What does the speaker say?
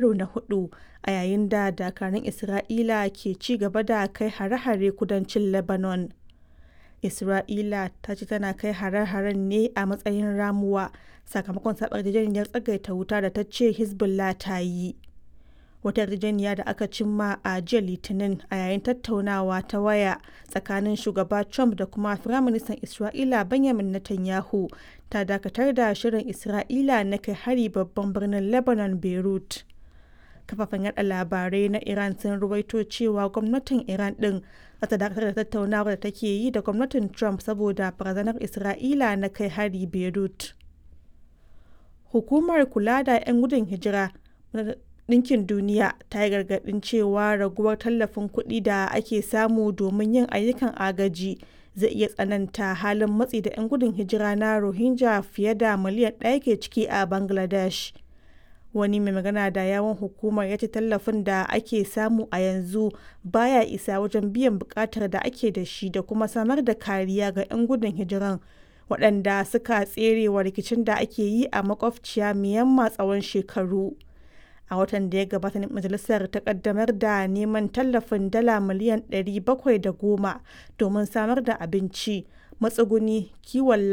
karo na hudu a yayin da dakarun Isra'ila ke ci gaba da kai hare-hare kudancin Lebanon. Isra'ila ta ce tana kai hare-haren ne a matsayin ramuwa sakamakon saɓa yarjejeniyar tsagaita wuta da ta ce Hezbollah ta yi. Wata yarjejeniya da aka cimma a jiya Litinin a yayin tattaunawa ta waya tsakanin shugaba Trump da kuma Firaministan Isra'ila Benjamin Netanyahu ta dakatar da shirin Isra'ila na kai hari babban birnin Lebanon Beirut. Kafafen yada labarai na Iran sun ruwaito cewa gwamnatin Iran din za ta dakatar da tattaunawar da take yi da gwamnatin Trump saboda barazanar Isra'ila na kai hari Beirut. Hukumar kula da 'yan gudun hijira Ɗinkin Duniya ta yi gargaɗin cewa raguwar tallafin kuɗi da ake samu domin yin ayyukan agaji zai iya tsananta halin matsi da 'yan gudun hijira na Rohingya fiye da miliyan ɗaya ke ciki a Bangladesh. Wani mai magana da yawon hukumar ya ce tallafin da ake samu a yanzu baya isa wajen biyan buƙatar da ake da shi da kuma samar da kariya ga 'yan gudun hijiran waɗanda suka tserewa rikicin da ake yi a makwabciya Myanmar tsawon shekaru. a watan da ya gabata majalisar ta kaddamar da neman tallafin dala miliyan 710 domin samar da abinci matsuguni kiwon